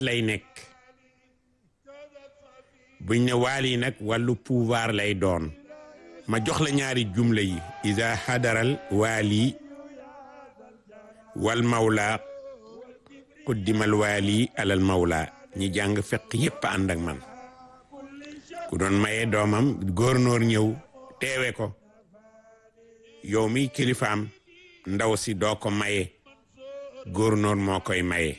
lay nekk buñ ne waali nag wàllu pouvoir lay doon ma jox la ñaari jumla yi ida xadaral waali wal mawla quddimal waali alal mawla ñi jàng fekk yépp ànd ak man ku doon maye doomam góornóor ñëw teewe ko yow mi kilifaam ndaw si doo ko maye góornóor moo koy maye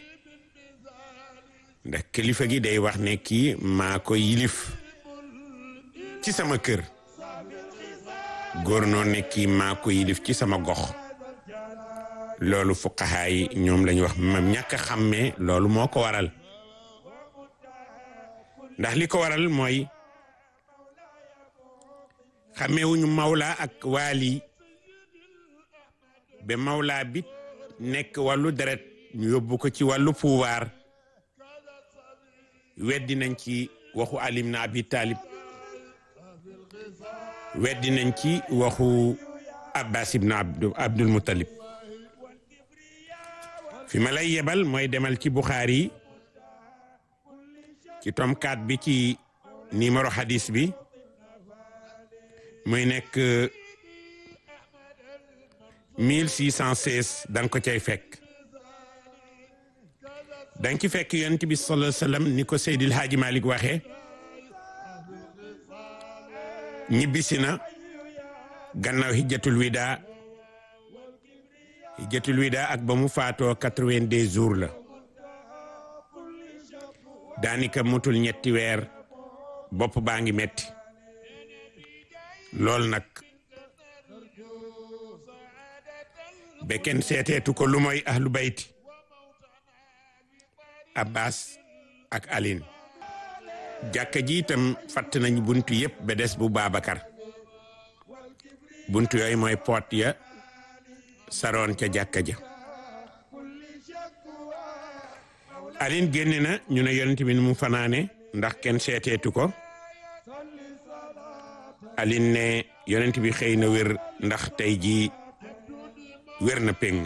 ndax kilifa gi day wax ne kii maa ko yilif ci sama kër góornóor ne kii maa ko yilif ci sama gox loolu fuqahaa yi ñoom lañu wax mam ñàkk a xàmmee loolu moo ko waral ndax li ko waral mooy xàmmeewuñu mawla ak waali ba mawla bi nekk wàllu deret ñu yóbbu ko ci wàllu pouvoir weddi nañ ci waxu alim na abi talib weddi nañ ci waxu abbas ibn abdul muttalib fi ma lay yebal mooy demal ci buxaari ci tom 4 bi ci numéro hadis bi muy nekk 1616 da nga ko cay fekk da nga ci fekk yonent bi sallallahu alayhi wasallam ni ko Seydil Haaji Malik waxee ñibbisi na gannaaw hijjatul wida hijjatul wida ak ba mu faatoo 82 jours la daanaka mutul ñetti weer bopp baa ngi metti lool nag ba kenn seeteetu ko lu mooy ahlu bayti abbas ak alin jàkka ji itam fatt nañ buntu yépp ba des bu Babacar buntu yooyu mooy poot ya saroon ca jàkka ja alin génne na ñu ne yonent bi ni mu fanaane ndax kenn seeteetu ko alin ne yonent bi xëy na wér ndax tey jii wér na péng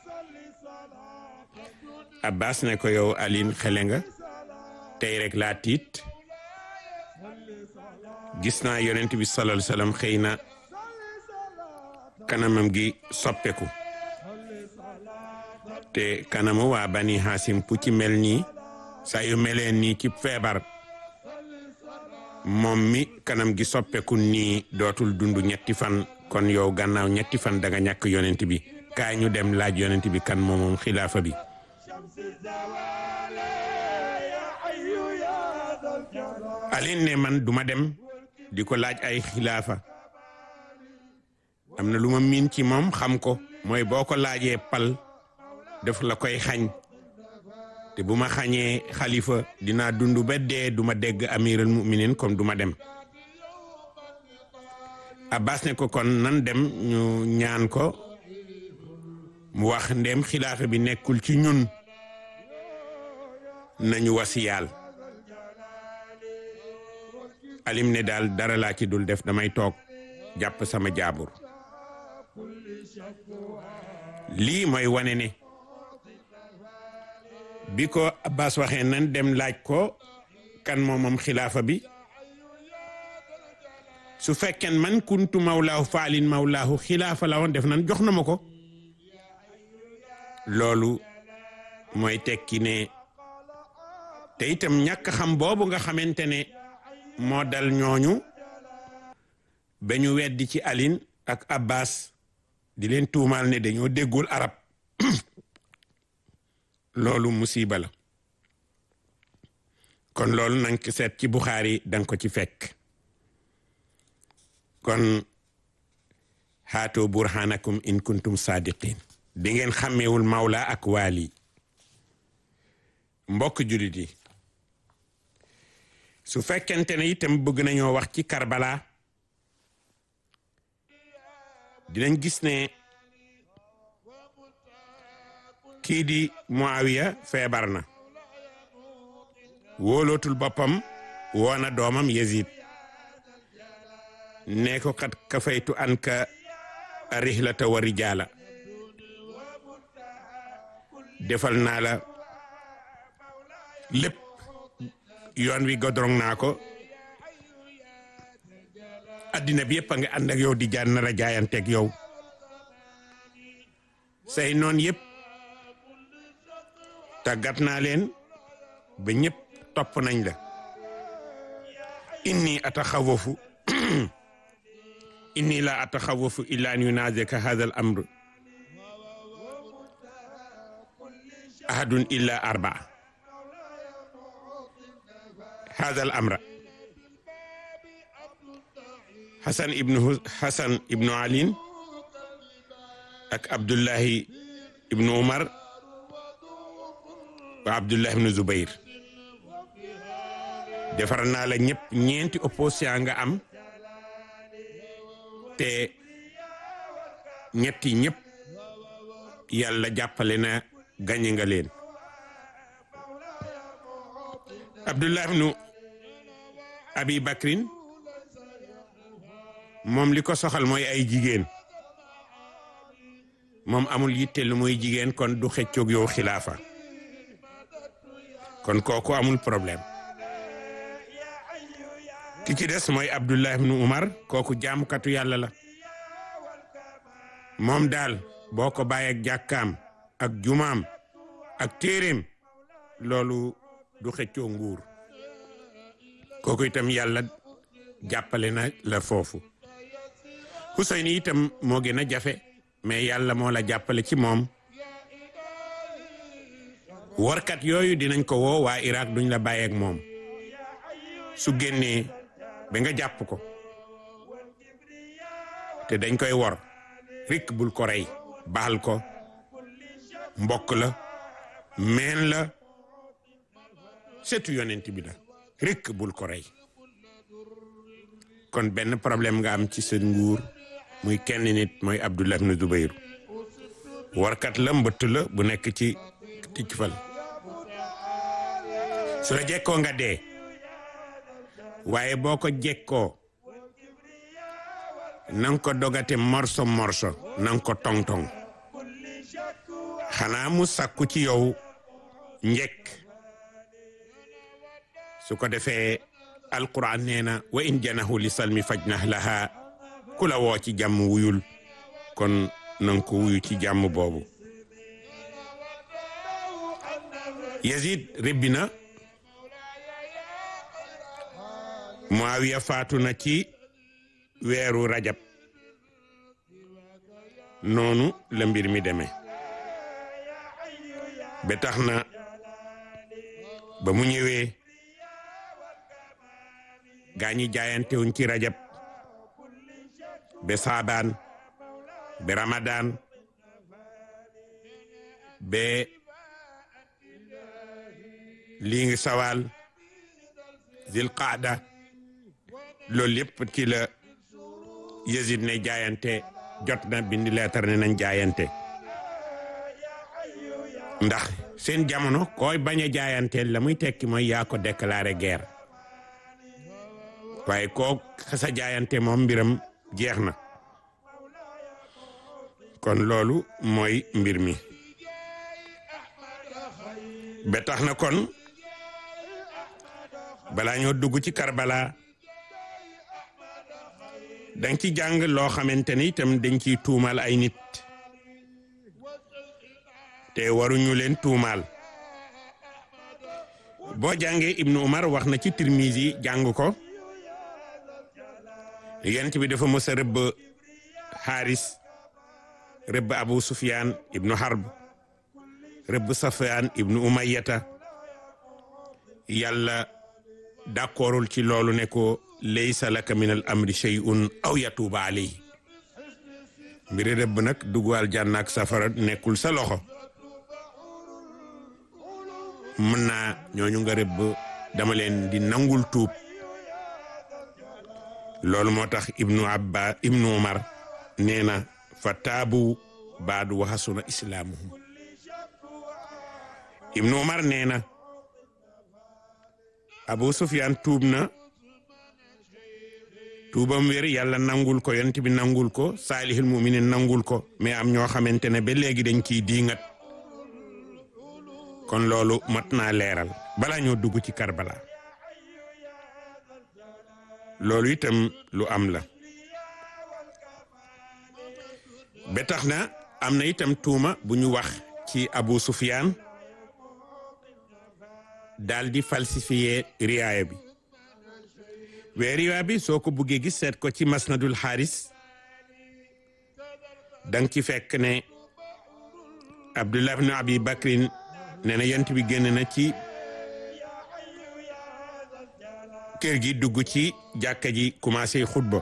abbas ne ko yow alin xele nga tey rek laa tiit gis naa yonent bi sallallahu alayhi wasallam xëy na kanamam gi soppeku te kanamu waa bani hasim pu ci mel nii saa yu meleen nii ci feebar moom mi kanam gi soppeku nii dootul dund ñetti fan kon yow gannaaw ñetti fan daga ñàkk yonent bi kaay ñu dem laaj yonent bi kan moom moom xilaafa bi alin ne man duma dem di ko laaj ay xilaafa am na lu ma miin ci moom xam ko mooy boo ko laajee pal def la koy xañ te bu ma xañee xalifa dinaa dund ba dee duma dégg amiral muminin comme duma dem abbas ne ko kon nan dem ñu ñaan ko mu wax ndem xilaafa bi nekkul ci ñun nañu wasiyaal alim ne daal dara laa ci dul def damay toog jàpp sama jaabur lii mooy wane ne bi ko abbas waxee nan dem laaj ko kan moomam xilaafa bi su fekkeen man kuntu mawlaahu faalin mawlaahu xilaafa la woon def nan jox na ma ko loolu mooy tekki ne te itam ñàkk xam boobu nga xamante ne moo dal ñooñu ba ñu weddi ci alin ak abbas di leen tuumaal ne dañoo déggul arab loolu musiba la kon loolu nang ko seet ci buxaari danga ko ci fekk kon haatoo burhanakum in kuntum sadiqin di ngeen xàmmeewul mawla ak waali mbokk julit yi su fekkente ne itam bëgg nañoo wax ci Karbala dinañ gis ne kii di Muawiya feebar na wóolootul boppam woona doomam Yazid ne ko kat kafaytu an ka rihlata wa rijaala defal naa la lépp yoon wi godrong naa ko addina bi yëpp a nga ànd ak yow di jaan nar a jaayanteeg yow say noon yëpp tàggat naa leen ba ñëpp topp nañ la inni ataxawafu inni la ataxawafu illa an yunazika hadha al amr ahadun illa arbaa hadha al amra Hassan ibnu Hassan ibnu Alin ak Abdullahi ibnu Umar wa Abdullahi ibnu Zubair defar naa la ñëpp ñeenti opposition nga am te ñetti ñëpp yàlla jàppale na gañe nga leen Abdullahi ibnu Abi Bakrin moom li ko soxal mooy ay jigéen moom amul yitte lu muy jigéen kon du xëccoog yow xilaafa kon kooku amul problème ki ci des mooy Abdullah ibnu Umar kooku jaamukatu yàlla la moom daal boo ko bàyyi ak jàkkaam ak jumaam ak téeréem loolu du xëccoo nguur kooku itam yàlla jàppale na la foofu Hussein itam moo gën a jafe mais yàlla moo la jàppale ci moom warkat yooyu dinañ ko woo waa Irak duñ la bàyyeek moom su génnee ba nga jàpp ko te dañ koy wor rik bul ko rey baal ko mbokk la meen la setu yonent bi la rik bul ko rey kon benn problème nga am ci sa nguur muy kenn nit mooy Abdullah ibn Zubayr warkat la mbëtt la bu nekk ci ticc fal su la jekkoo nga dee waaye boo ko jekkoo nanga ko dogate morso morso nanga ko tong-tong xanaa mu sàkku ci yow njekk su ko defee alquran nee na wa in janahu li salmi fajnah laha ku la woo ci jàmm wuyul kon nanga ko wuyu ci jàmm boobu Yazid rébbi na Muawiya faatu na ci weeru rajab noonu la mbir mi demee ba tax na ba mu ñëwee gaa ñi jaayante wuñ ci rajab ba saabaan ba ramadaan ba lii ngi sawaal zil qaada loolu yëpp ci la Yazid ne jaayante jot na bindi leetar ne nañ jaayante ndax seen jamono koy bañ a jaayanteel la muy tekki mooy yaa ko déclaré guerre waaye koo xasa jaayante moom mbiram jeex na kon loolu mooy mbir mi ba tax na kon balaa ñoo dugg ci Karbala danga ci jàng loo xamante ni itam dañ ciy tuumal ay nit te waruñu leen tuumaal boo jàngee Ibnu Umar wax na ci Tirmizi jàng ko yent bi dafa mës a rëbb Haris rëbb Abu Sufyan ibnu Harb rëbb Safyan ibnu Umayyata yàlla d'accordul ci loolu ne ko laysa laka min al amri shay'un aw yatuuba alayhi mbiri rëbb nag dugg aljanna ak safara nekkul sa loxo mën naa ñooñu nga rëbb dama leen di nangul tuub loolu moo tax ibnu abba ibnu umar nee na fa taabu baadu wa hasuna islaamuhum ibnu umar nee na abu sufyaan tuub na tuubam wér yàlla nangul ko yonent bi nangul ko saalihul muminin nangul ko mais am ñoo xamante ne ba léegi dañ ciy diingat kon loolu mat naa leeral bala ñoo dugg ci Karbala loolu itam lu am la ba tax na am na itam tuuma bu ñu wax ci Abu Sufyaan daal di falsifier riwaaya bi wee riwaaya bi soo ko buggee gis seet ko ci masnadul xaaris danga ci fekk ne Abdullah ibn Abi Bakrin nee na yont bi génn na ci kër gi dugg ci jàkka ji commencé xutba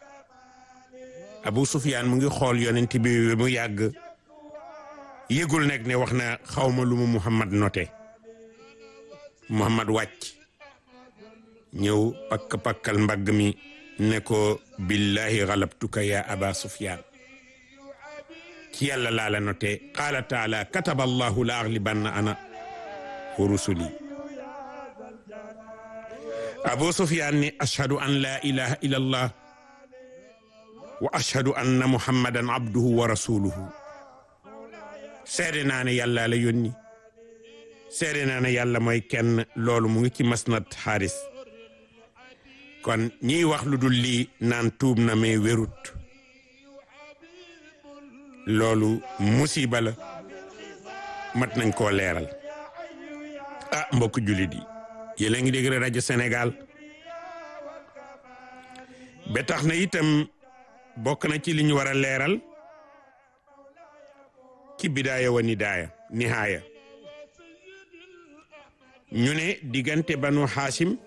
Abu Sufyaan mu ngi xool yonent bi mu yàgg yëgul nag ne wax na xawma lu mu Muhammad noté Muhammad wàcc ñëw pakk-pakkal mbagg mi ne ko billahi galabtuka ya aba Sufyaan ci yàlla laa la noté qaala taala kataba allahu la aglibanna ana wa rusuli Abu Sufyaan ne ashhadu an la ilaha illa allah wa ashhadu anna muhammadan abduhu wa rasuluhu seede naa ne yàlla la yónni seede naa ne yàlla mooy kenn loolu mu ngi ci masnad xaaris kon ñiy wax lu dul lii naan tuub na mais wérut loolu musiba la mat nañ koo leeral ah mbokk jullit yi yéen a ngi dégg rajo Sénégal ba tax na itam bokk na ci li ñu war a leeral ci bidaaya wa nidaaya nihaaya ñu ne diggante banu xaasim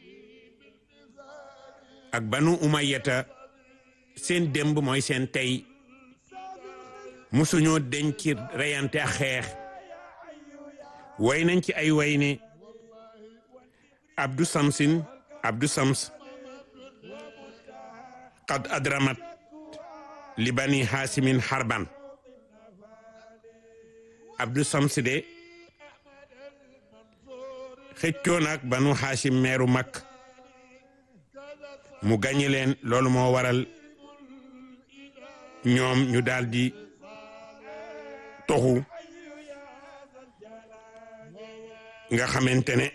ak banu umayyata seen démb mooy seen tey musuñoo denc reyante ak xeex way nañ ci ay way ne abdu samsin abdu sams qad adramat li bani xaasimin xarban abdu sams de xëccoo nag banu xaasim meeru mag mu gañe leen loolu moo waral ñoom ñu daldi toxu nga xamante ne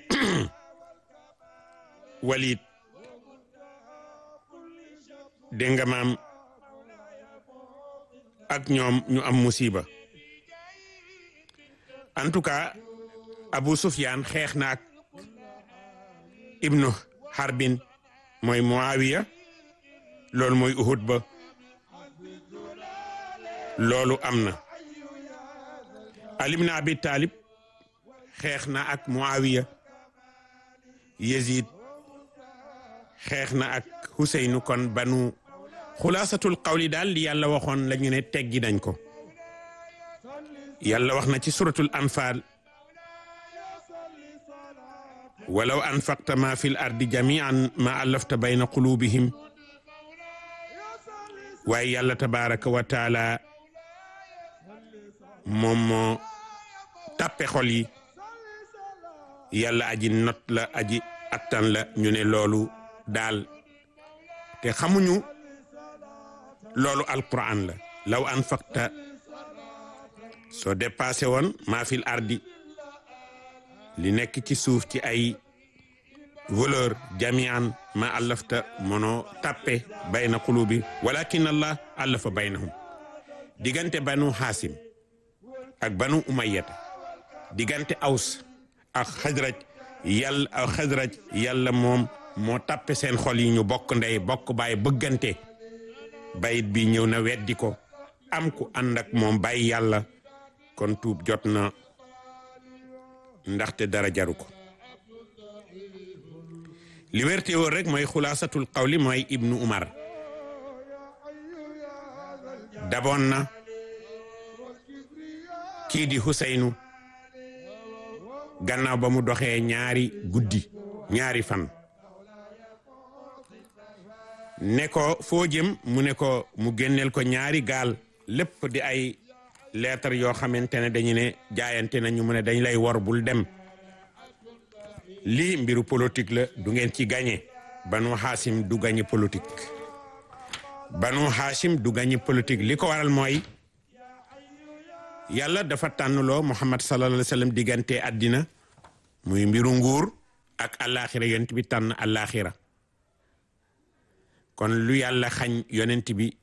walit dégg nga maam ak ñoom ñu am musiba en tout cas Abu Sufyaan xeex na ak ibnu Harbin mooy Muawiya loolu mooy Uhud ba loolu am na Ali ibn Abi Talib xeex na ak Muawiya Yazid xeex na ak Huseynu kon banu xulaasatul qawli daal li yàlla waxoon la ñu ne teggi nañ ko yàlla wax na ci suratul anfal walaw anfaqta ma fi l ardi jamian ma allafta bayna qulubihim waaye yàlla tabaraka wa taala moom moo tàppe xol yi yàlla aji not la aji attan la ñu ne loolu daal te xamuñu loolu alquran la law anfaqta soo dépassé woon maa fil ardi li nekk ci suuf ci ay valeur jamian ma allafta mono tappe bayna qulubi walakin allah allafa baynahum diggante banu xaasim ak banu umayyata diggante aws ak xajraj yàlla ak xajraj yàlla moom moo tappe seen xol yi ñu bokk ndey bokk baay bëggante bayit bi ñëw na weddi ko am ku ànd ak moom bàyyi yàlla kon tuub jot na ndaxte dara jaru ko li wérte woon rek mooy xulaasatul qawli mooy ibnu umar daboon na kii di Huseynu gannaaw ba mu doxee ñaari guddi ñaari fan ne ko foo jëm mu ne ko mu génneel ko ñaari gaal lépp di ay lettre yoo xamante ne dañu ne jaayante nañu mu ne dañ lay wor bul dem lii mbiru politique la du ngeen ci gagné banu xaasim du gagné politique banu xaasim du gagné politique li ko waral mooy yàlla dafa tànnloo muhammad sallallahu alayhi wa sallam diggante àddina muy mbiru nguur ak àllaaxira yonent bi tànn àllaaxira kon lu yàlla xañ yonent bi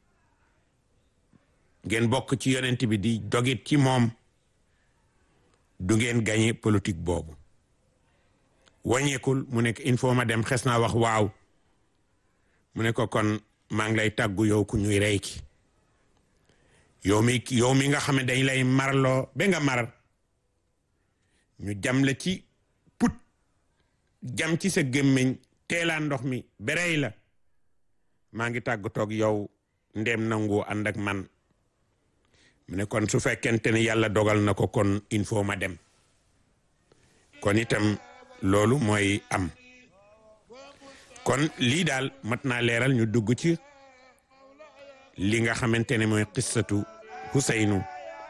ngeen bokk ci yonent bi di dogit ci moom du ngeen gañe politique boobu wàññeekul mu nekk il faut ma dem xes naa wax waaw mu ne ko kon maa ngi lay tàggu yow ku ñuy rey ki yow mi yow mi nga xam ne dañ lay marloo ba nga mar ñu jam la ci put jam ci sa gémmiñ teelaa ndox mi berey la maa ngi tàggatoog yow ndem nangu ànd ak man mu ne kon su fekkente ne yàlla dogal na ko kon il faut ma dem kon itam loolu mooy am kon lii daal mat naa leeral ñu dugg ci li nga xamante ne mooy qissatu Huseynu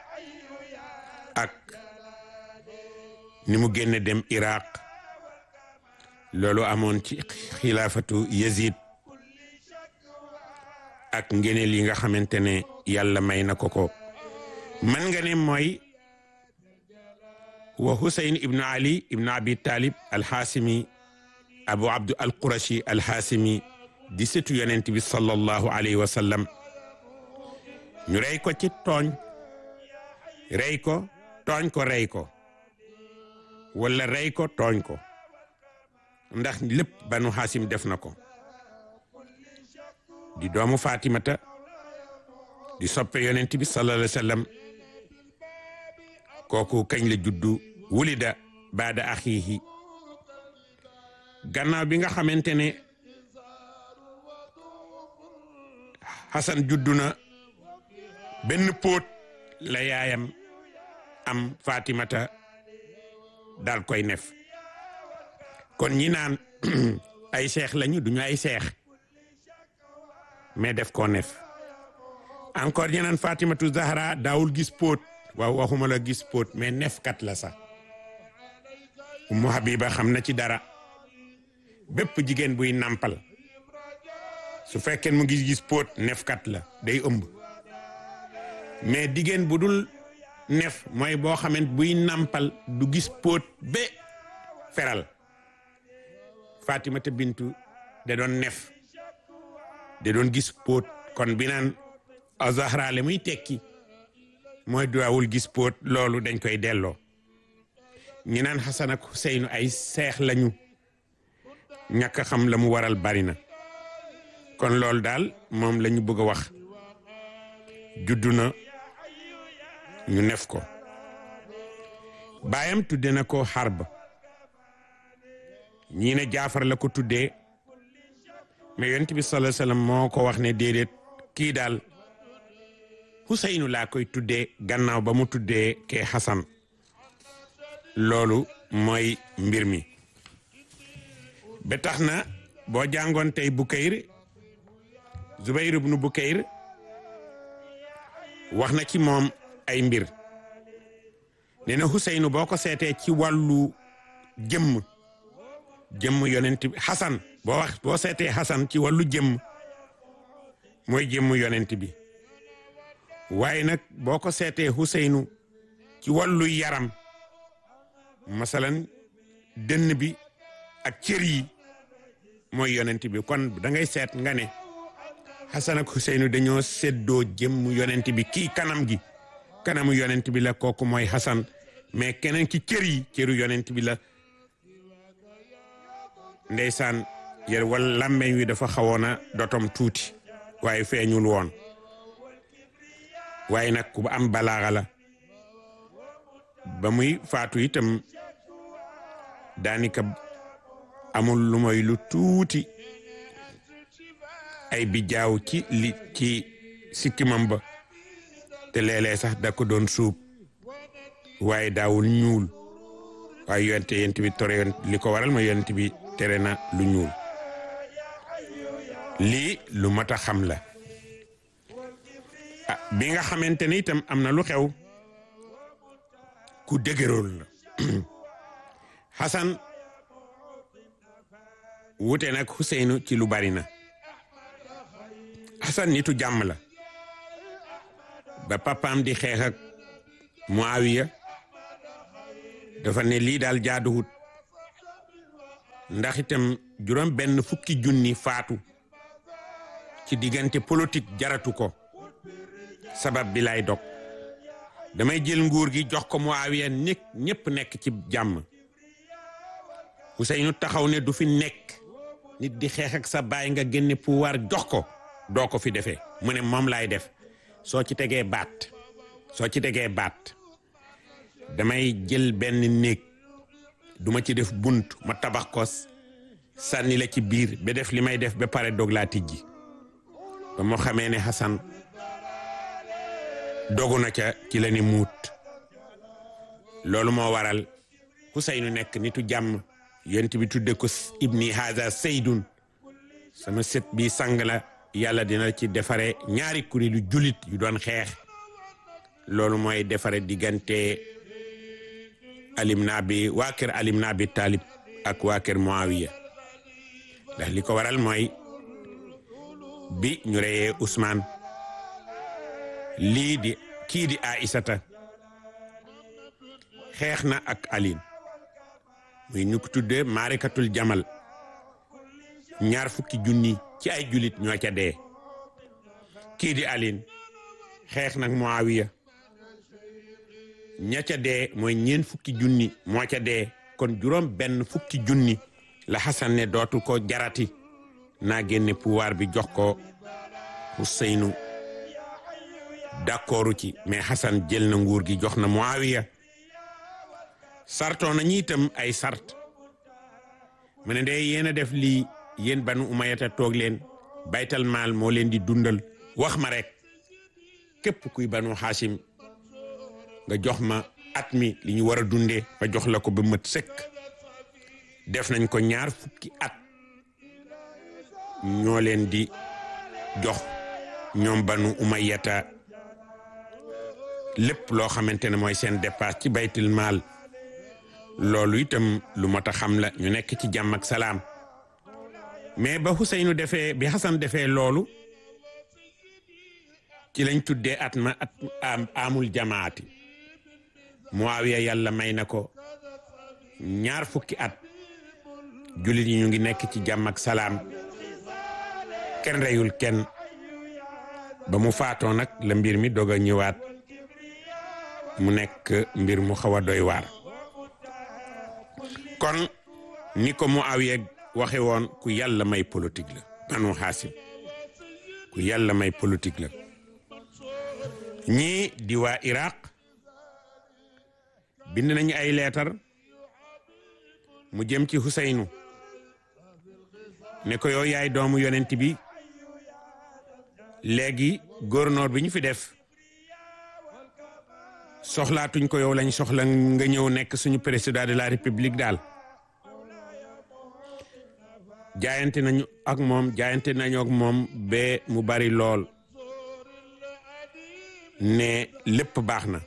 ak ni mu génne dem Iraq loolu amoon ci xilaafatu Yazid ak ngeneel yi nga xamante ne yàlla may na ko ko man nga ne mooy wa Huseyn ibnu Ali ibnu Abi Talib alxaasimi Abu Abdu al-Qurashi alxaasimi di sëtu yonent bi sallallahu alayhi wa sallam ñu rey ko ci tooñ rey ko tooñ ko rey ko wala rey ko tooñ ko ndax lépp banu Haasim def na ko di doomu Fatimata di soppe yonent bi sallallahu alayhi wa sallam kooku kañ la juddu wulida baada axiihi gannaaw bi nga xamante ne Xasan juddu na benn póot la yaayam am Fatimata daal koy nef kon ñi naan ay seex lañu duñu ay seex mais def ko nef encore ñi naan Fatimatu Zahra daawul gis póot waaw waxuma la gis póot mais nefkat la sax Ummu Habiba xam na ci dara bépp jigéen buy nàmpal su fekkee mu ngi gis póot nefkat la day ëmb mais jigéen bu dul nef mooy boo xamant buy nàmpal du gis póot ba feral Fatimata Bintu da doon nef da doon gis póot kon bi naan Zahra le muy tekki mooy duwaawul gis póot loolu dañ koy delloo ñi naan Xasan ak Xuseynu ay seex lañu ñàkk a xam la mu waral bari na kon loolu daal moom la ñu bëgg a wax juddu na ñu nef ko baayam tudde na ko Harb ñii ne Jaafar la ko tuddee mais yonent bi sallallahu alayhi wasallam moo ko wax ne déedéet kii daal Huseynu laa koy tuddee gannaaw ba mu tuddee kee Xasan loolu mooy mbir mi ba tax na boo jàngoon tey Bukayr Zubayr ibnu Bukayr wax na ci moom ay mbir nee na Huseynu boo ko seetee ci wàllu jëmm jëmm yonent bi Xasan boo wax boo seetee Xasan ci wàllu jëmm mooy jëmm yonent bi waaye nag boo ko seetee Huseynu ci wàllu yaram masalan dënn bi ak cër yi mooy yonent bi kon da ngay seet nga ne Xasan ak Huseynu dañoo séddoo jëmm yonent bi kii kanam gi kanamu yonent bi la kooku mooy Xasan mais keneen ki cër yi cëru yonent bi la ndeysaan yër wala làmmeñ wi dafa xawoon a dotom tuuti waaye feeñul woon waaye nag ku am balaaxa la ba muy faatu itam daanaka amul lu moy lu tuuti ay bijaaw ci li ci sikkimam ba te léeg-léeg sax da ko doon suub waaye daawul ñuul waaye yonte yent bi tore yoon li ko waral ma yonent bi tere na lu ñuul lii lu mat a xam la ah bi nga xamante ne itam am na lu xew ku dëgërool la Xasan wute nag Xuseynu ci lu bari na Xasan nitu jàmm la ba papaam di xeex ak Muawiya dafa ne lii daal jaaduwut ndax itam juróom benn fukki junni faatu ci diggante politique jaratu ko sabab bi lay dog damay jël nguur gi jox ko Muawiya nekk ñépp nekk ci jàmm Ousseynou taxaw ne du fi nekk nit di xeex ak sa baay nga génne pouvoir jox ko doo ko fi defee mu ne moom laay def soo ci tegee baat soo ci tegee baat damay jël benn néeg duma ci def bunt ma tabax ko sànni la ci biir ba def li may def ba pare doog laa tijji ba moo xamee ne Hassan dogu na ca ci la ni muut loolu moo waral Ousseynou nekk nitu jàmm yonent bi tudde ko ibni haza saydun sama sët bi sang la yàlla dina ci defare ñaari kuréelu julit yu doon xeex loolu mooy defare diggante alim naa bi waa kër alim naa bi taalib ak waa kër Muawiya ndax li ko waral mooy bi ñu reyee Ousmane lii di kii di Aïssata xeex na ak Aline muy ñu ko tuddee maarikatul jamal ñaar fukki junni ci ay julit ñoo ca dee kii di Aline xeex nag Muawiya ña ca dee mooy ñeen fukki junni moo ca dee kon juróom benn fukki junni la Hassan ne dootu ko jarati naa génne pouvoir bi jox ko Ousseynou d'accordu ci mais Hassan jël na nguur gi jox na Muawiya sartoo na ñi itam ay sart mu ne de yéen a def lii yéen banu umayata toog leen baytal maal moo leen di dundal wax ma rek képp kuy banu Hashim nga jox ma at mi li ñu war a dundee ba jox la ko ba mët sëkk def nañ ko ñaar fukki at ñoo leen di jox ñoom banu umayata lépp loo xamante ne mooy seen dépasse ci baytul maal loolu itam lu mot a xam la ñu nekk ci jàmm ak salaam mais ba Ousseynou defee bi Hassan defee loolu ci lañ tuddee at ma at amul jamaati Muawiya yàlla may na ko ñaar fukki at jullit yi ñu ngi nekk ci jàmm ak salaam kenn reyul kenn ba mu faatoo nag la mbir mi doog a ñëwaat mu nekk mbir mu xaw a doy waar kon ni ko Muawiya waxe woon ku yàlla may politique la banu Haasim ku yàlla may politique la ñii di waa Iraq bind nañu ay leetar mu jëm ci Huseynu ne ko yow yaay doomu yonent bi léegi gouverneur bi ñu fi def soxlaatuñ ko yow lañ soxla nga ñëw nekk suñu président de la république daal jaayante nañu ak moom jaayante nañu ak moom ba mu bari lool ne lépp baax na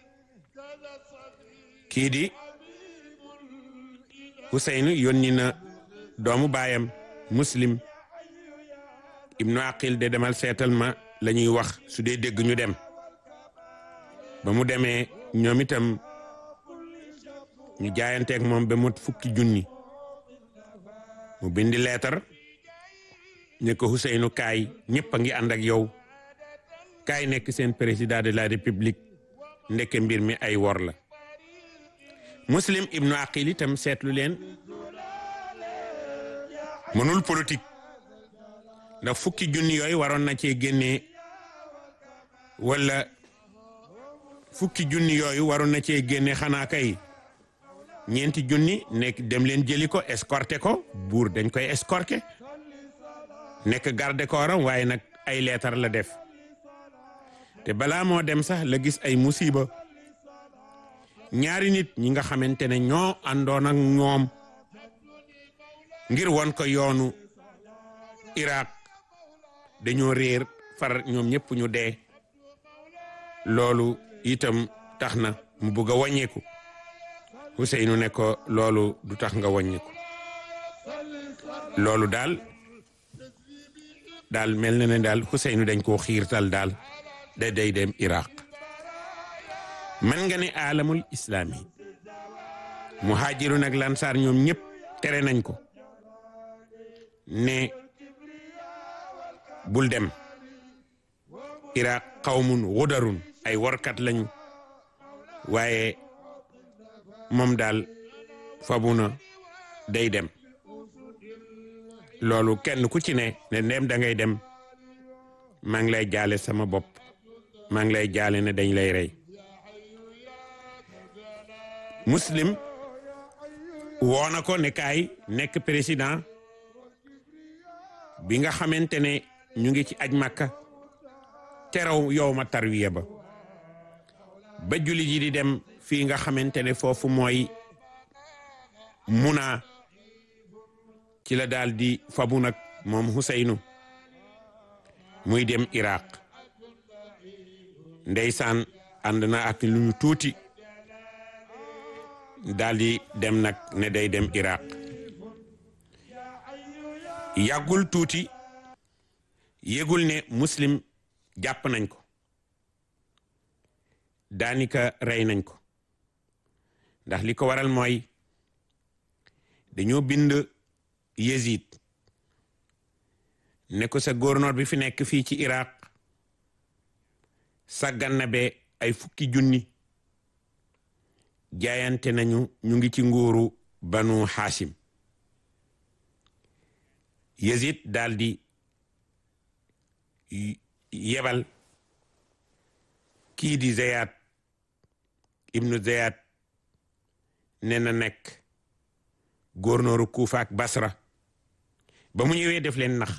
kii di Ousseynou yónni na doomu baayam muslim ibnu aqil de demal seetal ma la ñuy wax su dee dégg ñu dem ba mu demee ñoom itam ñu jaayanteeg moom ba mot fukki junni mu bindi leetar ne ko Ousseynou kaay ñëpp a ngi ànd ak yow kaay nekk seen président de la république ndeke mbir mi ay wor la muslim ibnu aqil itam seetlu leen mënul politique ndax fukki junni yooyu waroon na cee génnee wala fukki junni yooyu waroon na cee génne xanaa kay ñeenti junni nekk dem leen jëli ko escorté ko buur dañ koy escorté nekk garde corps am waaye nag ay leetar la def te balaa moo dem sax la gis ay musiba ñaari nit ñi nga xamante ne ñoo àndoon ak ñoom ngir won ko yoonu Irak dañoo réer far ñoom ñëpp ñu dee loolu itam tax na mu bugg a wàññeeku Ousseynou ne ko loolu du tax nga wàññeeku loolu daal daal mel na ne daal Ousseynou dañ koo xiirtal daal da day dem Irak man nga ne alamul islami muhaajiru nag lansaar ñoom ñëpp tere nañ ko ne bul dem iraq qawmun xudarun ay warkat lañu waaye moom daal fabu na day dem loolu kenn ku ci ne ne ndem da ngay dem maa ngi lay jaale sama bopp maa ngi lay jaale ne dañ lay rey muslim woo na ko ne kaay nekk président bi nga xamante ne ñu ngi ci aj makka teraw yow ma tarwiya ba ba julli ji di dem fii nga xamante ne foofu mooy muna ci la daal di fabu nag moom Huseynu muy dem Iraq ndeysaan ànd na ak lu ñu tuuti daal di dem nag ne day dem Iraq yàggul tuuti yégul ne muslim jàpp nañ ko daanika rey nañ ko ndax li ko waral mooy dañoo bind Yezid ne ko sa gouverneur bi fi nekk fii ci Iraq sàggan na be ay fukki junni jaayante nañu ñu ngi ci nguuru banu Hashim Yezid daldi yebal kii di Ziyad ibnu Ziyad ne na nekk gouverneur Kufa ak Basra ba mu ñëwee def leen nax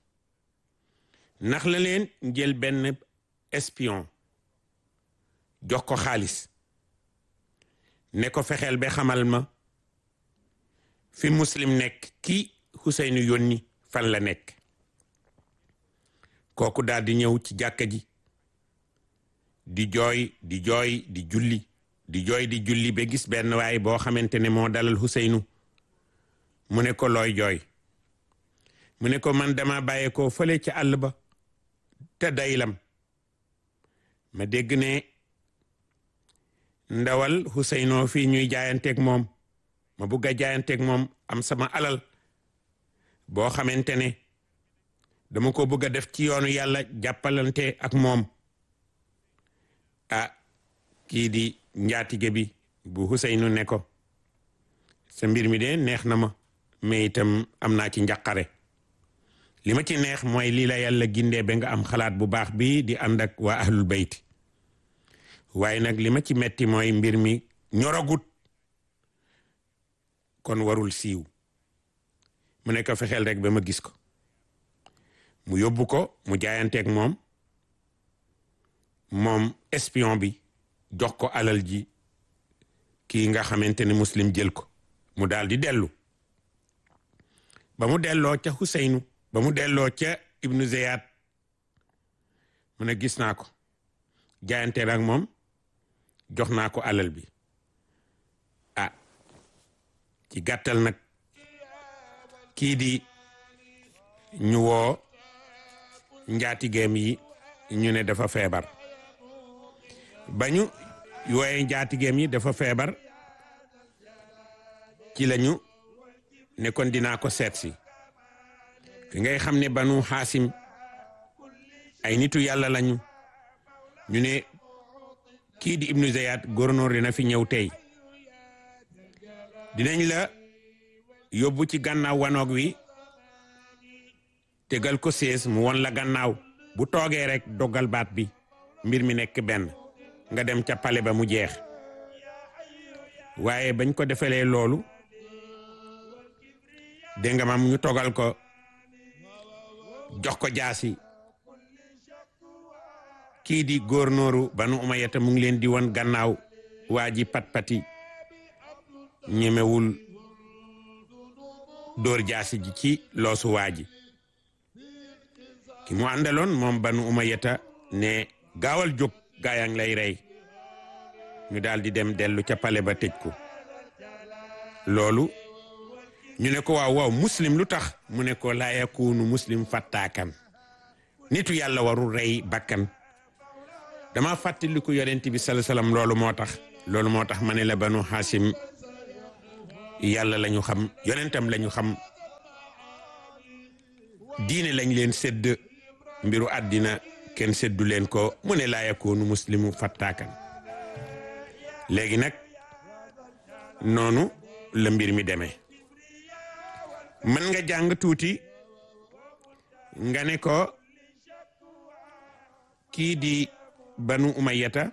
nax la leen jël benn espion jox ko xaalis ne ko fexeel ba xamal ma fi muslim nekk ki Huseynu yónni fan la nekk kooku daal di ñëw ci jàkka ji di jooy di jooy di julli di jooy di julli ba gis benn waay boo xamante ne moo dalal Huseynu mu ne ko looy jooy mu ne ko man dama bàyyee ko fële ci àll ba te daylam ma dégg ne ndawal Huseyno fii ñuy jaayanteeg moom ma bugg a jaayanteeg moom am sama alal boo xamante ne dama ko bëgg a def ci yoonu yàlla jàppalante ak moom ah kii di njaatige bi bu Huseynu ne ko sa mbir mi de neex na ma mais itam am naa ci njaqare li ma ci neex mooy lii la yàlla gindee ba nga am xalaat bu baax bi di ànd ak waa ahlul bayt waaye nag li ma ci metti mooy mbir mi ñoragut kon warul siiw mu ne ko fexeel rek ba ma gis ko mu yóbbu ko mu jaayanteeg moom moom espion bi jox ko alal ji kii nga xamante ne muslim jël ko mu daal di dellu ba mu delloo ca Huseynu ba mu delloo ca Ibnu Ziyad mu ne gis naa ko jaayante nag moom jox naa ko alal bi ah ci gàttal nag kii di ñu woo njaatigeem yi ñu ne dafa feebar ba ñu yooye njaatigeem yi dafa feebar ci lañu ne kon dinaa ko seet si fi ngay xam ne banu xaasim ay nitu yàlla lañu ñu ne kii di ibnu zayat gouverneur dina fi ñëw tey dinañ la yóbbu ci gannaaw wanoog wi tegal ko sées mu won la gannaaw bu toogee rek dogal baat bi mbir mi nekk benn nga dem ca pale ba mu jeex waaye bañ ko defalee loolu dégg nga mam ñu togal ko jox ko jaasi kii di góornóoru banu umayata mu ngi leen di won gannaaw waa ji pat-pati ñemewul dóor jaasi ji ci loosu waa ji ki mu àndaloon moom banu umayata ne gaawal jóg gaayang lay rey ñu daal di dem dellu ca pale ba tëj ko loolu ñu ne ko waaw waaw muslim lu tax mu ne ko laa yakunu muslim fattaakan nitu yàlla warul rey bakkan dama fàttaliku yonent bi sala salaam loolu moo tax loolu moo tax ma ne la banu xaasim yàlla la ñu xam yonentam la ñu xam diine lañ leen sédd mbiru àddina kenn séddu leen ko mu ne laa yakoonu muslimu fattaakan léegi nag noonu la mbir mi demee mën nga jàng tuuti nga ne ko kii di banu umayyata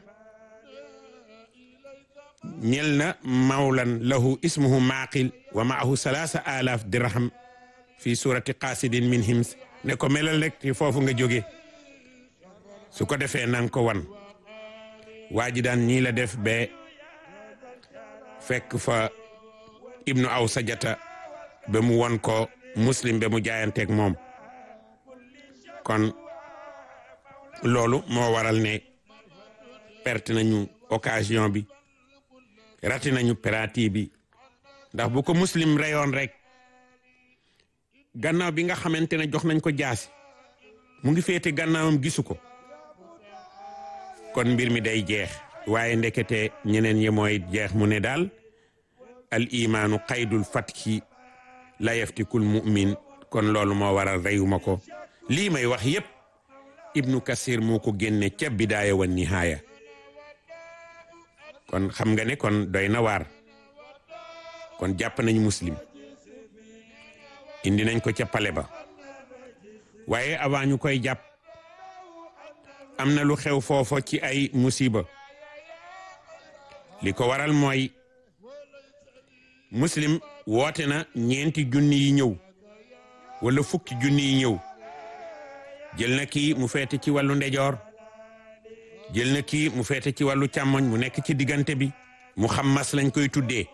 ñel na mawlan lahu ismuhu maaqil wa maahu salaasa alaaf dirham fi surati qasidin min hims ne ko melal rek ci foofu nga jóge su ko defee nang ko wan waa ji daan ñii la def ba fekk fa ibnu aw sajata ba mu won ko muslim ba mu jaayanteeg moom kon loolu moo waral ne perte nañu occasion bi rati nañu penalty bi ndax bu ko muslim reyoon rek gannaaw bi nga xamante ne jox nañ ko jaasi mu ngi féete gannaawam gisu ko kon mbir mi day jeex waaye ndekete ñeneen ñi mooy jeex mu ne daal al imaanu qaydul fatki la yaftikul mu'min kon loolu moo waral reyuma ko lii may wax yépp ibnu kasir moo ko génne ca bidaaya wa nihaaya kon xam nga ne kon doy na waar kon jàpp nañu muslim indi nañ ko ca pale ba waaye avant ñu koy jàpp am na lu xew foofa ci ay musiba li ko waral mooy muslim woote na ñeenti junni yi ñëw wala fukki junni yi ñëw jël na kii mu feete ci wàllu ndejoor jël na kii mu feete ci wàllu càmmoñ mu nekk ci diggante bi mu xam mas lañ koy tuddee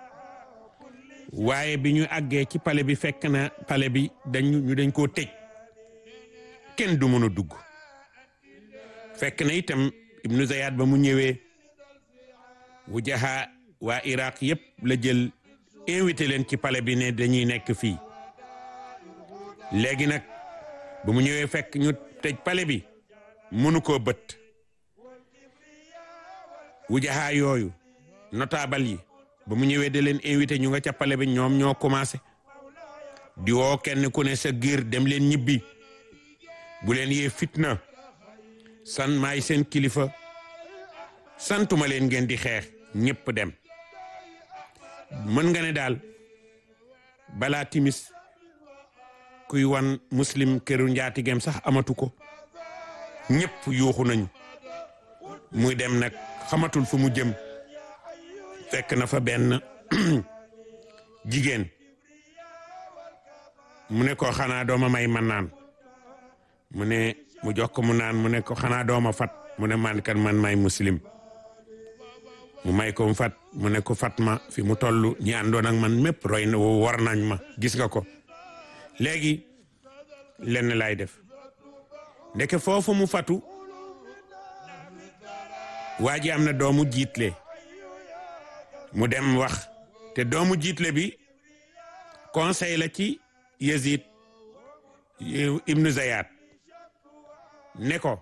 waaye bi ñu àggee ci pale bi fekk na pale bi dañu ñu dañ koo tëj kenn du mën a dugg fekk na itam ibnu Zayad ba mu ñëwee wujaha waa Iraq yépp la jël invité leen ci pale bi ne dañuy nekk fii léegi nag ba mu ñëwee fekk ñu tëj pale bi mënu koo bët wujaha yooyu notable yi ba mu ñëwee da leen invité ñu nga ca pale bi ñoom ñoo commencé di woo kenn ku ne sa giir dem leen ñibbi bu leen yee fitna san maay seen kilifa santuma leen ngeen di xeex ñëpp dem mën nga ne daal balaa timis kuy wan muslim këru njaatigem sax amatu ko ñëpp yuuxu nañu muy dem nag xamatul fu mu jëm fekk na fa benn jigéen mu ne ko xanaa dooma may man naan mu ne mu jox ko mu naan mu ne ko xanaa dooma fat mu ne man kan man may muslim mu may ko mu fat mu ne ko fat ma fi mu toll ñi àndoon ak man mépp roy na war nañ ma gis nga ko léegi lenn lay def ndeke foofu mu fatu waa ji am na doomu jiitle mu dem wax te doomu jiitle bi conseil la ci Yazid ibnu Zayat ne ko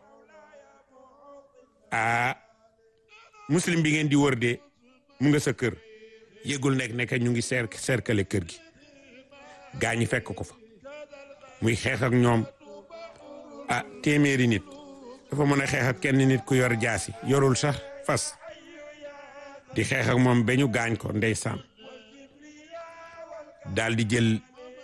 a muslim bi ngeen di wër de mu nga sa kër yëgul nekk nekk ñu ngi cer cercle kër gi gaa ñi fekk ko fa muy xeex ak ñoom ah téeméeri nit dafa mën a xeex ak kenn nit ku yor jaasi yorul sax fas di xeex ak moom ba ñu gaañ ko ndeysaan daal di jël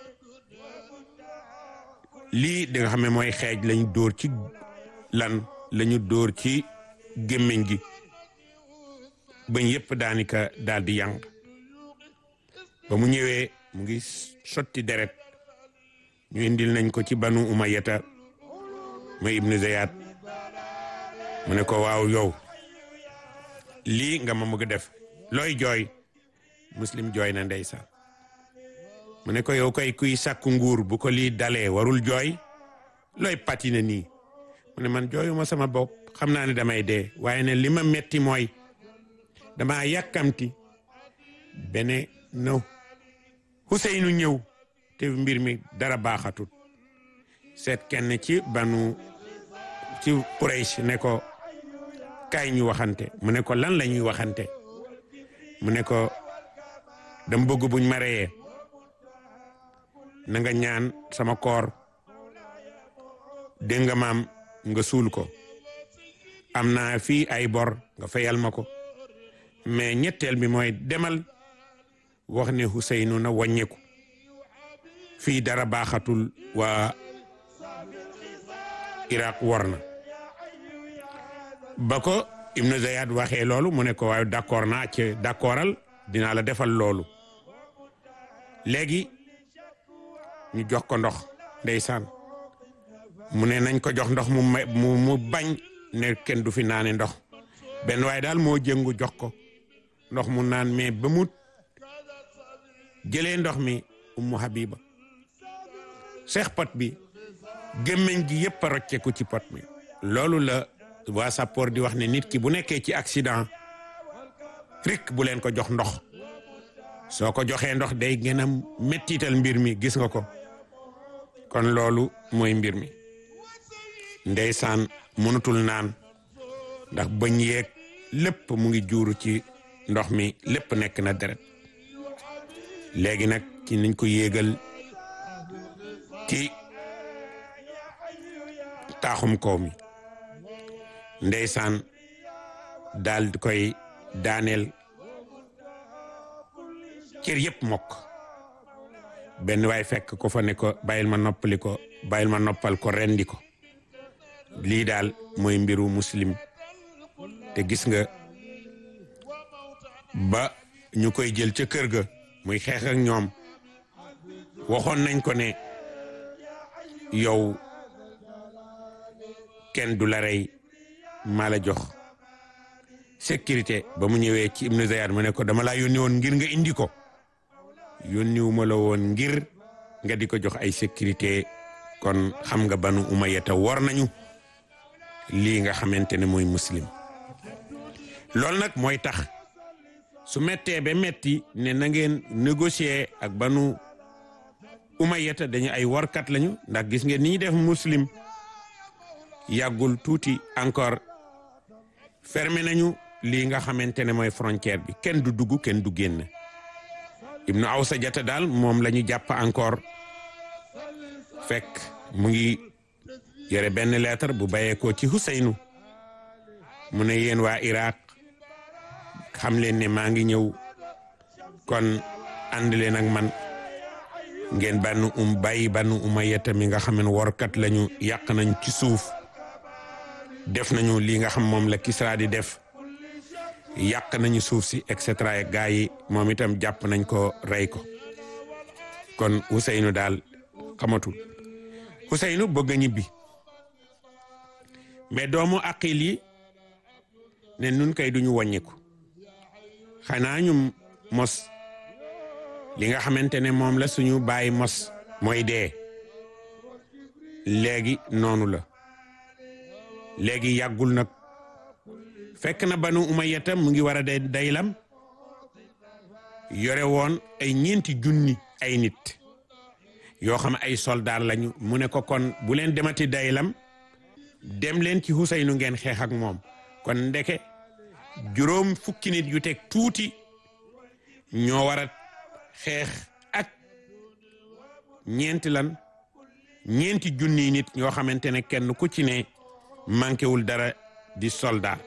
lii di nga xam ne mooy xeej lañu dóor ci lan lañu dóor ci gémmiñ gi bañ yépp daanika daal di yànq ba mu ñëwee mu ngi sotti deret ñu indil nañ ko ci banu umayata ma ibnu zayat mu ne ko waaw yow lii nga ma bëgg def looy jooy muslim jooy na ndeysaan mu ne ko yow koy kuy sàkku nguur bu ko lii dalee warul jooy looy patine nii mu ne man jooyuma sama bopp xam naa ne damay dee waaye ne li ma metti mooy dama yàkkamti bene no Huseynu ñëw te mbir mi dara baaxatut seet kenn ci banu ci Quraysh ne ko kaay ñu waxante mu ne ko lan la ñuy waxante mu ne ko dama bëgg buñ ma reyee na nga ñaan sama koor dégg nga maam nga suul ko am naa fii ay bor nga fayal ma ko mais ñetteel bi mooy demal wax ne Ousseynou na wàññeeku fii dara baaxatul waa Irak war na ba ko Ibnu Zayad waxee loolu mu ne ko waaye d'accord naa ci d'accordal dinaa la defal loolu léegi ñu jox ko ndox ndeysaan mu ne nañ ko jox ndox mu may mu mu bañ ne kenn du fi naane ndox benn waaye daal moo jëngu jox ko ndox mu naan mais ba mu jëlee ndox mi Ummu Habiba seex pot bi gémmiñ gi yëpp a rocceeku ci pot mi loolu la waa sappoor di wax ne nit ki bu nekkee ci accident rik bu leen ko jox ndox soo ko joxee ndox day gën a mettital mbir mi gis nga ko kon loolu mooy mbir mi ndeysaan mënutul naan ndax bañ yeeg lépp mu ngi juuru ci ndox mi lépp nekk na deret léegi nag ci niñ ko yéegal ci taaxum kaw mi ndeysaan daal di koy daaneel cër yëpp mokk benn waay fekk ko fa ne ko bàyyil ma noppali ko bàyyil ma noppal ko rendi ko lii daal mooy mbiru muslim te gis nga ba ñu koy jël ca kër ga muy xeex ak ñoom waxoon nañ ko ne yow kenn du la rey maa la jox sécurité ba mu ñëwee ci Ibnu Zayad mu ne ko dama laa yónni woon ngir nga indi ko yónniwuma la woon ngir nga di ko jox ay sécurité kon xam nga banu umayata war nañu lii nga xamante ne mooy muslim loolu nag mooy tax su mettee ba metti ne na ngeen négocier ak banu umayata dañu ay warkat lañu ndax gis ngeen ni ñu def muslim yàggul tuuti encore fermé nañu lii nga xamante ne mooy frontière bi kenn du dugg kenn du génn ibnu awsa jata daal moom la ñu jàpp encore fekk mu ngi yore benn lettre bu bàyyeekoo ci Huseynu mu ne yéen waa Irak xam leen ne maa ngi ñëw kon ànd leen ak man ngeen bann um bàyyi bann umayata mi nga xam ne workat lañu yàq nañ ci suuf def nañu li nga xam moom la Kisra di def yàq nañu suuf si et cetera gaa yi moom itam jàpp nañ ko rey ko kon Ousseynou daal xamatul Ousseynou bëgg a ñibbi mais doomu aqil yi ne nun kay duñu wàññiku xanaa ñu mos li nga xamante ne moom la suñu bàyyi mos mooy dee léegi noonu la léegi yàggul nag fekk na banu umayyata mu ngi war a day daylam yore woon ay ñeenti junni ay nit yoo xam ay soldaar lañu mu ne ko kon bu leen demati daylam dem leen ci Huseynu ngeen xeex ak moom kon ndeke juróom fukki nit yu teg tuuti ñoo war a xeex ak ñeenti lan ñeenti junni nit ñoo xamante ne kenn ku ci ne manqué wul dara di soldat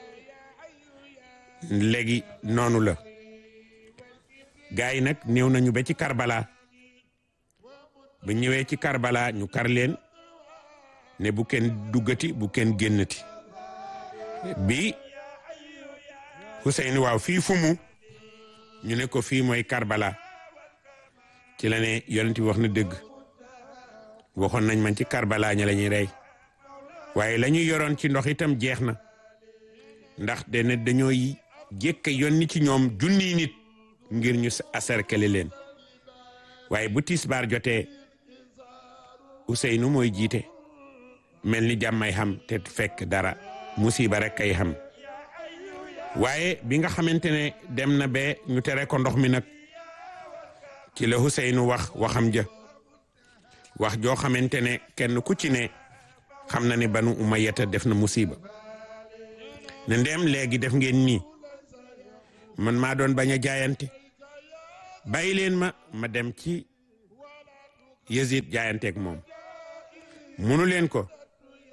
léegi noonu la gars yi nag néew nañu ba ci Karbala ba ñëwee ci Karbala ñu kar leen ne bu kenn duggati bu kenn génnati bi Hussein waaw fii fu mu ñu ne ko fii mooy Karbala ci la ne yonent bi wax na dëgg waxoon nañ man ci Karbala ña la ñuy rey waaye la ñuy yoroon ci ndox itam jeex na ndax dene dañoo jékk yónni ci ñoom junniy nit ngir ñu acercler leen waaye bu tisbaar jotee Ousseynou mooy jiite mel ni jàmmay xam te fekk dara musiba rek kay xam waaye bi nga xamante ne dem na ba ñu tere ko ndox mi nag ci la Ousseynou wax waxam ja wax joo xamante ne kenn ku ci ne xam na ne banu umayyata def na musiba ne ndem léegi def ngeen nii man maa doon bañ a jaayante bàyyi leen ma ma dem ci Yazid jaayanteeg moom munu leen ko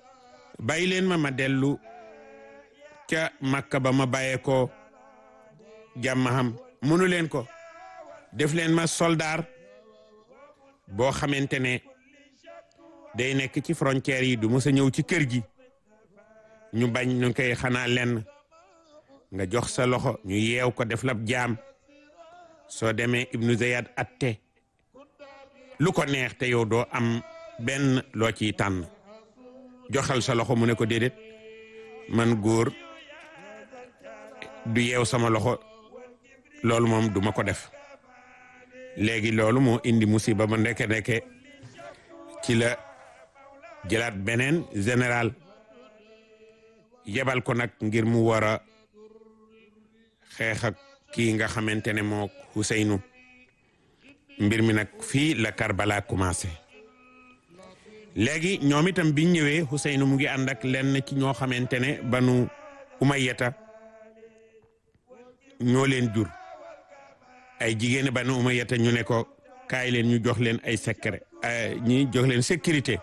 bàyyi leen ma ma dellu ca Makka ba ma bàyyee ko jàmm xam mënu leen ko def leen ma soldaar boo xamante ne day nekk ci frontières yi du mës a ñëw ci kër gi ñu bañ ñu koy xanaa lenn nga jox sa loxo ñu yeew ko def lab jaam soo demee Ibnu Zayad atte lu ko neex te yow doo am benn loo ciy tànn joxal sa loxo mu ne ko déedéet man góor du yeew sama loxo loolu moom duma ko def léegi loolu moo indi musiba ba ndeke ndeke ci la jëlaat beneen général yebal ko nag ngir mu war a xeex ak kii nga xamante ne moo Huseynu mbir mi nag fii la Karbala commencé léegi ñoom itam biñ ñëwee Huseynu mu ngi ànd ak lenn ci ñoo xamante ne banu Umayyata ñoo leen jur ay jigéen banu Umayyata ñu ne ko kaay leen ñu jox leen ay secret ñi jox leen sécurité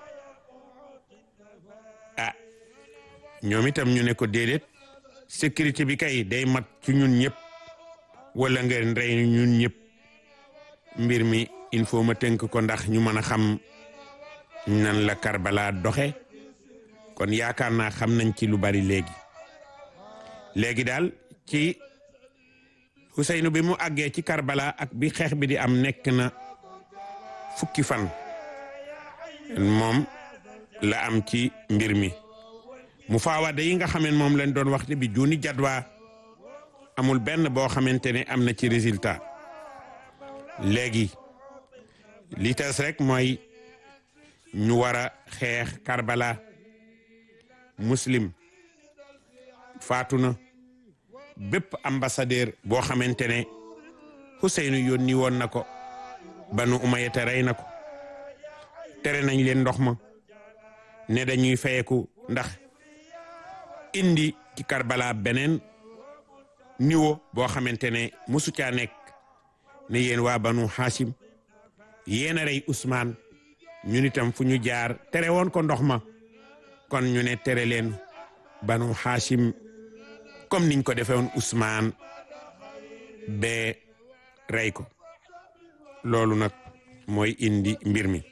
ah ñoom itam ñu ne ko déedéet sécurité bi kay day mat ci ñun ñëpp wala nga rey ñun ñëpp mbir mi il faut ma tënk ko ndax ñu mën a xam nan la Karbala doxe kon yaakaar naa xam nañ ci lu bari léegi léegi daal ci Huseynu bi mu àggee ci Karbala ak bi xeex bi di am nekk na fukki fan moom la am ci mbir mi mu faawade yi nga xameen moom lañ doon wax ne bi juuni jadwaa amul benn boo xamante ne am na ci résultat léegi li tas rek mooy ñu war a xeex Karbala muslim faatu na bépp ambassadeur boo xamante ne Huseynu yónni woon na ko banu Umayya rey na ko tere nañ leen ndox ma ne dañuy fayeku ndax indi ci Karbala beneen niveau boo xamante ne musu caa nekk ne yéen waa banu Hashim yéen a rey Ousmane ñun itam fu ñu jaar tere woon ko ndox ma kon ñu ne tere leen banu Hashim comme niñ ko defee woon Ousmane ba rey ko loolu nag mooy indi mbir mi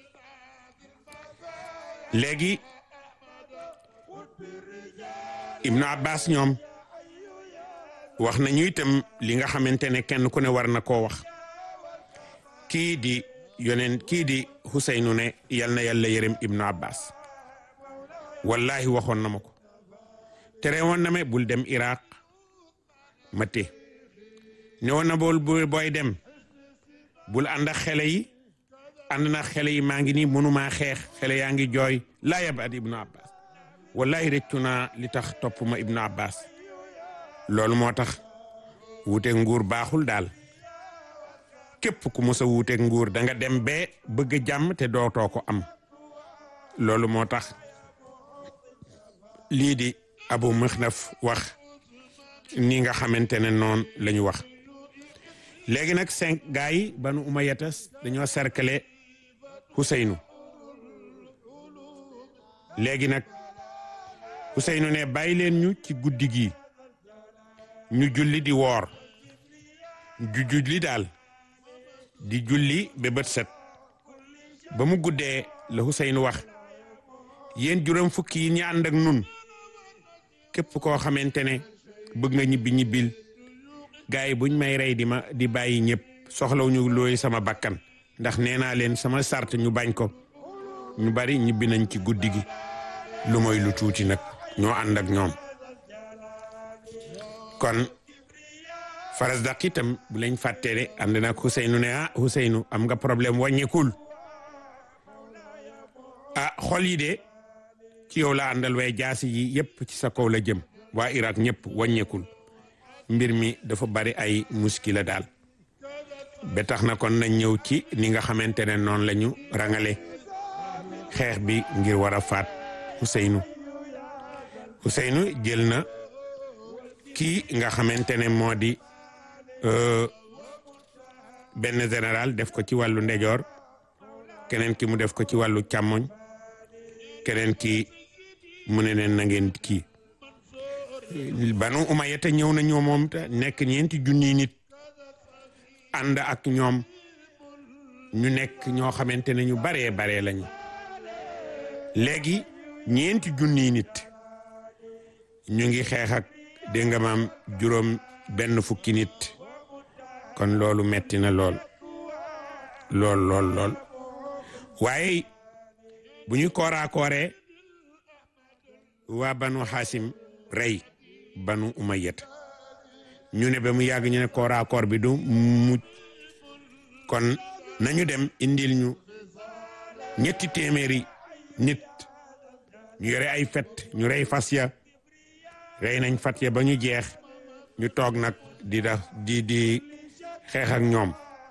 léegi Ibnu Abbas ñoom wax nañu itam li nga xamante ne kenn ku ne war na koo wax kii di yoneen kii di Huseynu ne yal na yàlla yërëm Ibnu Abbas wallahi waxoon na ma ko tere woon na me bul dem Iraq ma té ne woon na bool booy dem bul ànd ak xele yi ànd na xele yi maa ngi nii mënumaa xeex xele yaa ngi jooy laa yab at Ibnu Abbas wallahi rëccu naa li tax topp ma Ibnu Abbas loolu moo tax wuuteeg nguur baaxul daal képp ku mos a wuuteeg nguur da nga dem bee bëgg jàmm te dootoo ko am loolu moo tax lii di Abu Mixnaf wax ni nga xamante ne noonu la ñu wax léegi nag cinq gars yi banu Umayyata dañoo cercler Huseynu léegi nag Huseynu ne bàyyi leen ñu ci guddi gi ñu julli di woor ju julli daal di julli ba bët set ba mu guddee la Huseynu wax yéen juróom fukki yi ñu ànd ak nun képp koo xamante ne bëgg nga ñibbi ñibbil gars yi buñ may rey di ma di bàyyi ñëpp soxlawuñu looy sama bakkan ndax nee naa leen sama sart ñu bañ ko ñu bari ñibbi nañ ci guddi gi lu mooy lu tuuti nag ñoo ànd ak ñoom kon faras daq itam bu lañ fàttee de ànd nag Huseynu ne ah Huseynu am nga problème wàññeekul ah xol yi de ci yow la àndal waaye jaasi yi yëpp ci sa kaw la jëm waa Irak ñëpp wàññeekul mbir mi dafa bari ay muskila daal ba tax na kon nañ ñëw ci ni nga xamante ne noonu la ñu rangale xeex bi ngir war a faat Huseynu Huseynu jël na kii nga xamante ne moo di benn général def ko ci wàllu ndejoor keneen ki mu def ko ci wàllu càmmoñ keneen ki mu ne leen na ngeen kii banu umayata ñëw na ñoo moom te nekk ñeenti junniy nit ànd ak ñoom ñu nekk ñoo xamante ne ñu baree baree lañu léegi ñeenti junniy nit ñu ngi xeex ak dégg nga maam juróom benn fukki nit kon loolu metti na lool lool lool lool waaye bu ñu kooraakooree waa banu xaasim rey banu umayyat ñu ne ba mu yàgg ñu ne kooraakoor bi du mu kon nañu dem indil ñu ñetti téeméeri nit ñu yore ay fet ñu rey fas ya rey nañ fat ya ba ñu jeex ñu toog nag di da di di xeex ak ñoom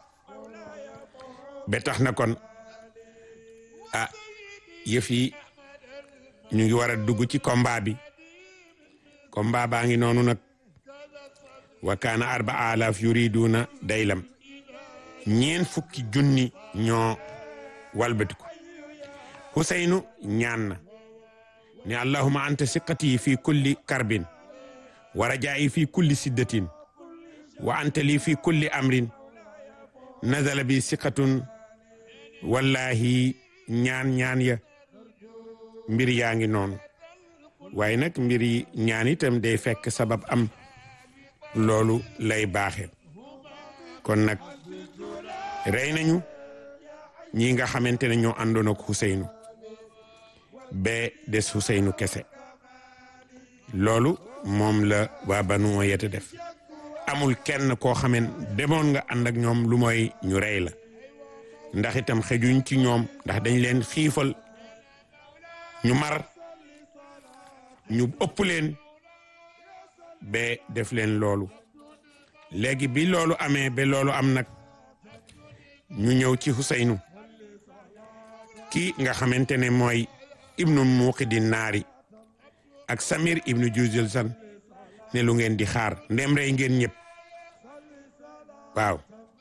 ba tax na kon ah yëf yi ñu ngi war a dugg ci combat bi combat baa ngi noonu nag wa kaana arba alaaf yuriduna daylam ñeen fukki junni ñoo walbatiku Huseynu ñaan na ne allahuma anta siqati fi kulli karbin wa rajaa'i fi kulli siddatin wa anta li fi kulli amrin nazala bi siqatun wallahi ñaan ñaan ya mbir yaa ngi noonu waaye nag mbir yi ñaan itam day fekk sabab am loolu lay baaxe kon nag rey nañu ñi nga xamante ne ñoo àndoon ak Huseynu ba des Huseynu kese loolu moom la waa Banu Umayya def amul kenn koo xamen demoon nga ànd ak ñoom lu mooy ñu rey la ndax itam xejuñ ci ñoom ndax dañ leen xiifal ñu mar ñu ëpp leen ba def leen loolu léegi bi loolu amee ba loolu am nag ñu ñëw ci Huseynu kii nga xamante ne mooy ibnu muuqidi naari ak Samir ibnu Juzil san ne lu ngeen di xaar ndem rey ngeen ñëpp waaw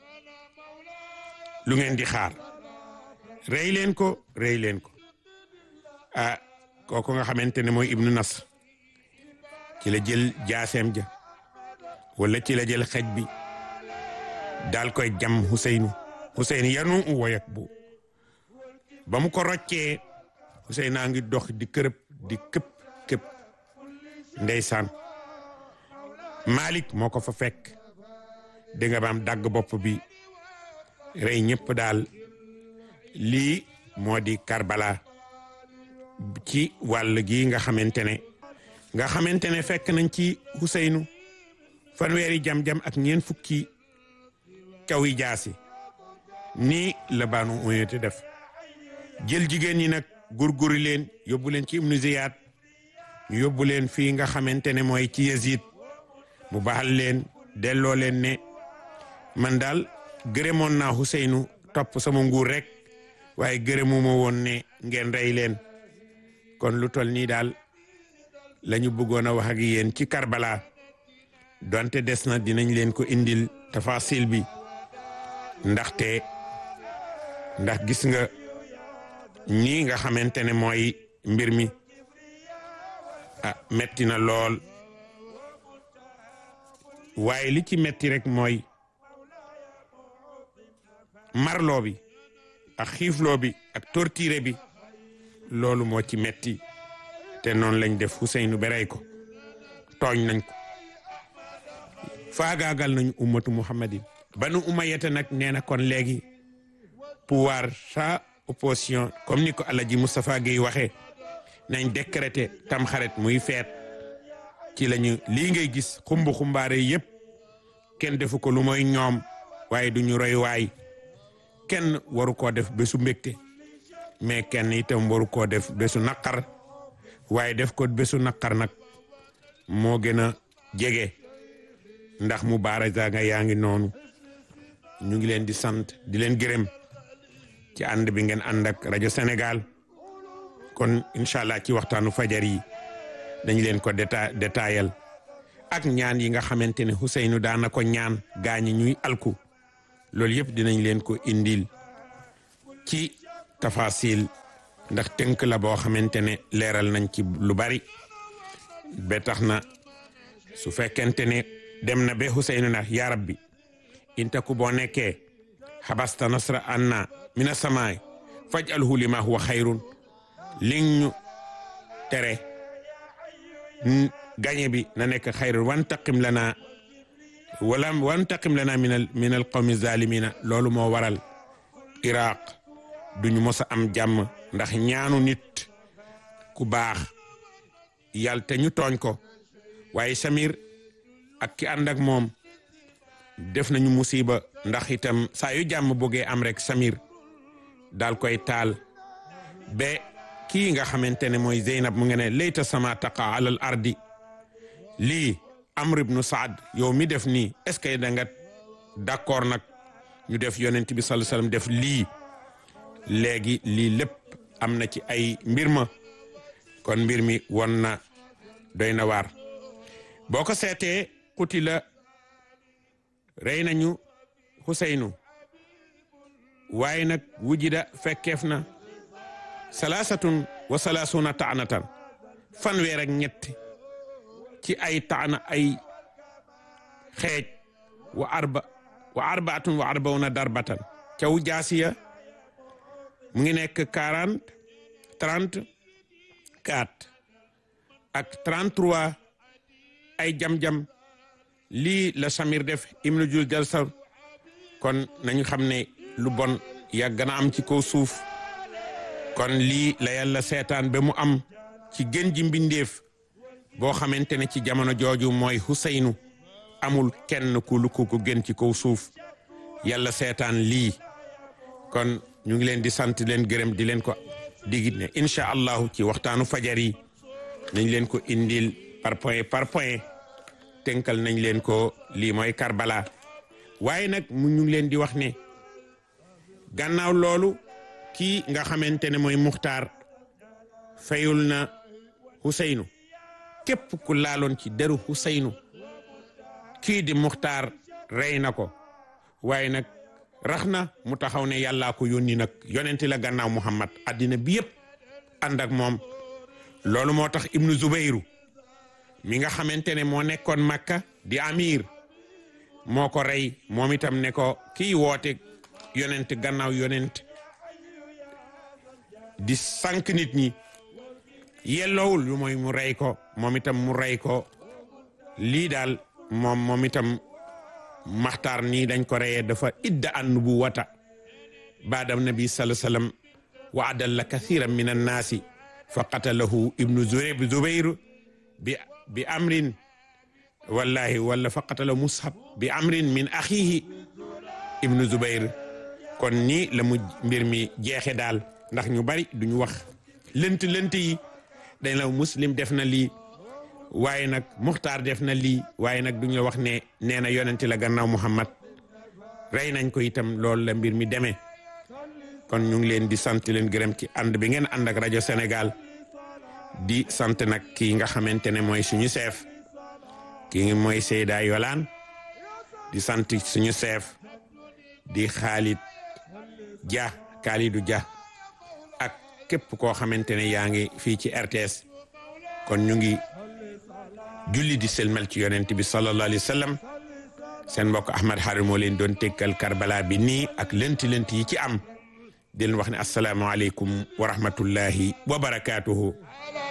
lu ngeen di xaar rey leen ko rey leen ko ah kooku nga xamante ne mooy ibnu nas ci la jël jaaseem ja wala ci la jël xej bi daal koy jam Huseynu Huseynu yanu u woyak bu ba mu ko roccee Huseynu a ngi dox di kërëb di këpp këpp ndeysaan Malik moo ko fa fekk di nga baam dagg bopp bi rey ñëpp daal lii moo di Karbala ci wàll gi nga xamante ne nga xamante ne fekk nañ ci Huseynu fanweeri jam-jam ak ñeen fukki caw yi jaasi nii la Banu Umayya def jël jigéen ñi nag gurguri leen yóbbu leen ci Ibnu Ziyaad ñu yóbbu leen fii nga xamante ne mooy ci Yazid mu baxal leen delloo leen ne man daal gërëmoon naa Huseynu topp sama nguur rek waaye gërëmuma woon ne ngeen rey leen kon lu tol nii daal la ñu bëggoon a wax ak yéen ci Karbala donte des na dinañ leen ko indil tafasil bi ndaxte ndax gis nga ñii nga xamante ne mooy mbir mi ah metti na lool waaye li ci metti rek mooy marloo bi ak xiifloo bi ak torture bi loolu moo ci metti te noonu lañ def Huseynu ba rey ko tooñ nañ ko faagaagal nañu ummatu muhammadin banu umayyata nag nee na kon léegi pouvoir sa opposition comme ni ko Alaji Moustapha Guèye waxee nañ décréter tamxarit muy feet ci lañu lii ngay gis xumbu xumbaare yépp kenn defu ko lu mooy ñoom waaye duñu roy waay kenn waru koo def bésu mbégte mais kenn itam waru koo def bésu naqar waaye def ko bésu naqar nag moo gën a jege ndax mu baaraza nga yaa ngi noonu ñu ngi leen di sant di leen gërëm ci ànd bi ngeen ànd ak rajo Sénégal kon incha allah ci waxtaanu fajar yi dañ leen ko déta détaayal ak ñaan yi nga xamante ne Huseynu daana ko ñaan gaañi ñuy alku loolu yëpp dinañ leen ko indil ci tafasil ndax tënk la boo xamante ne leeral nañ ci lu bari ba tax na su fekkente ne dem na ba Huseynu na yaa rabbi intaku boo nekkee xabasta nasra anna mina samaay faj alhu lima huwa xayrun li ñu tere gañe bi na nekk xayrun wantaqim lana wala wantaqim lana minal minal qawmi zalimina loolu moo waral iraq duñu mos a am jàmm ndax ñaanu nit ku baax yàlla te ñu tooñ ko waaye Samir ak ki ànd ak moom def nañu musiba ndax itam saa yu jàmm bëggee am rek Samir daal koy taal ba kii nga xamante ne mooy Zeynab mu ngi ne layta sama taqa alal ardi lii Amr ibnu Saad yow mi def nii est-ce que da nga d'accord nag ñu def yonent bi sallallahu alayhi wasallam def lii léegi lii lépp am na ci ay mbir ma kon mbir mi won na doy na waar boo ko seetee xuti la rey nañu Xuseynu waaye nag wujida fekkeef na salaasatun wa salaasuna taanatan fanweer ak ñett ci ay taana ay xeej wa arba wa arbaatun wa arbauna darbatan caw jaasiya mu ngi nekk quarante trente quatre ak trente trois ay jam-jam lii la Samir def ibnu jul jalsar kon nañu xam ne lu bon yàgg na am ci kaw suuf kon lii la yàlla seetaan ba mu am ci gën ji mbindeef boo xamante ne ci jamono jooju mooy Huseynu amul kenn ku lu ko gën ci kaw suuf yàlla seetaan lii kon ñu ngi leen di sant leen gërëm di leen ko digit ne incha allahu ci waxtaanu fajar yi nañ leen ko indil par point par point tënkal nañ leen ko lii mooy Karbala waaye nag mu ñu ngi leen di wax ne gannaaw loolu kii nga xamante ne mooy Muxtaar fayul na Huseynu képp ku laaloon ci deru Huseynu kii di Muxtaar rey na ko waaye nag rax na mu taxaw ne yàllaa ko yónni nag yonenti la gannaaw Muhammad addina bi yëpp ànd ak moom loolu moo tax Ibnu Zubayru mi nga xamante ne moo nekkoon Makka di amir moo ko rey moom itam ne ko kii woote yonent gannaaw yonent di sànq nit ñi yelloowul lu mooy mu rey ko moom itam mu rey ko lii daal moom moom itam maxtaar nii dañ ko reyee dafa idda an nubuwata baada nabi sallallahu alayhi wasallam wa adalla kathiran min annaasi fa qatalahu ibnu zubayr bi bi amrin wallahi wala fa qatala mushab bi amrin min axihi ibnu zubayr kon nii la mu mbir mi jeexe daal ndax ñu bari duñu wax lënt lënt yi dañ la muslim def na lii waaye nag muxtaar def na lii waaye nag duñu la wax ne nee na yonenti la gannaaw muhammad rey nañ ko itam loolu la mbir mi demee kon ñu ngi leen di sant leen gërëm ci ànd bi ngeen ànd ak rajo Sénégal di sant nag kii nga xamante ne mooy suñu chef kii ngi mooy Seyda Yolaan di sant suñu chef di Khalid Dia Khalidou Dia ak képp koo xamante ne yaa ngi fii ci RTS kon ñu ngi julli di selmal ci yonent bi sallallahu alayhi wa sallam seen mbokk Ahmad Harim moo leen doon tekkal Karbala bi nii ak lënti lënti yi ci am di leen wax ne asalaamaaleykum wa rahmatullahi wa barakaatuhu